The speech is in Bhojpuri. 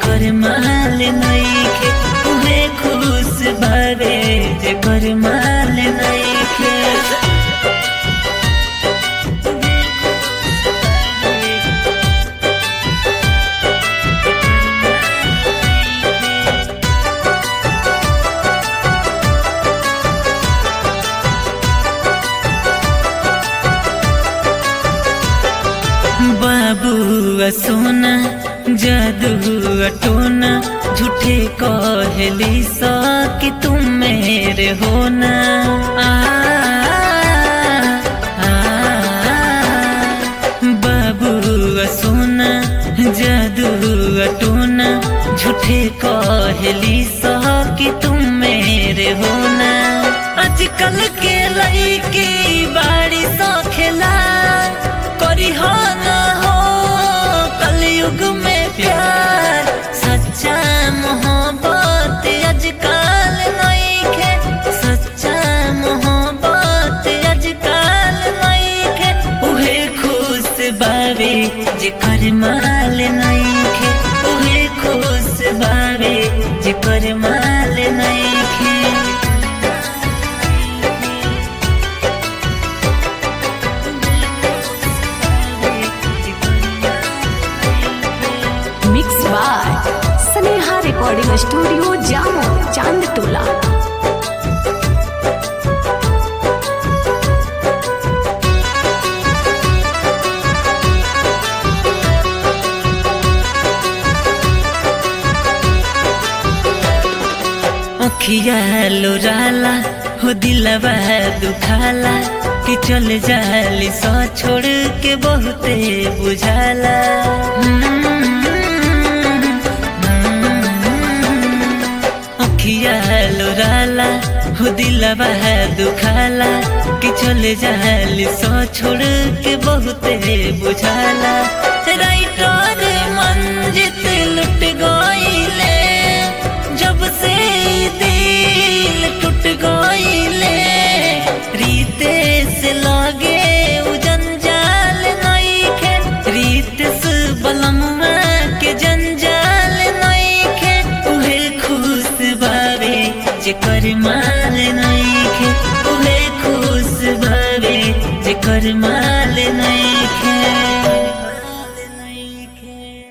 जेकर माल नइखे उहे खुश बावे जेकर माल नइखे बाबू सोना जादू टोना झूठे कहली सा कि तुम मेरे होना आ, आ, बाबू सोना जादू टोना झूठे कहली सा कि तुम मेरे होना आजकल के लड़की बाड़ी सा खेला करी हो ना हो कलयुग में प्यार सच्चा मोहब्बत आजकल नइखे सच्चा मोहब्बत आजकल नइखे उहे खुश बावे जेकर माल नइखे उहे खुश बावे जेकर माल नइखे mix by Sneha recording studio जामो चांद टोला अखिया लोराला हो दिलवा दुखाला कि चल जाली सो छोड़ के बहुते बुझाला अखिया लोराला हो दिलवा दुखाला कि चल जाली सो छोड़ के बहुते बुझाला राइटर मंजित लुट गईले जब से दिल टूट गईले रीते से लगे उजन जाल नइखे रीते से बलमुआ के जंजाल नइखे उहे खुश बावे जेकर माल नइखे उहे खुश बावे जेकर माल नइखे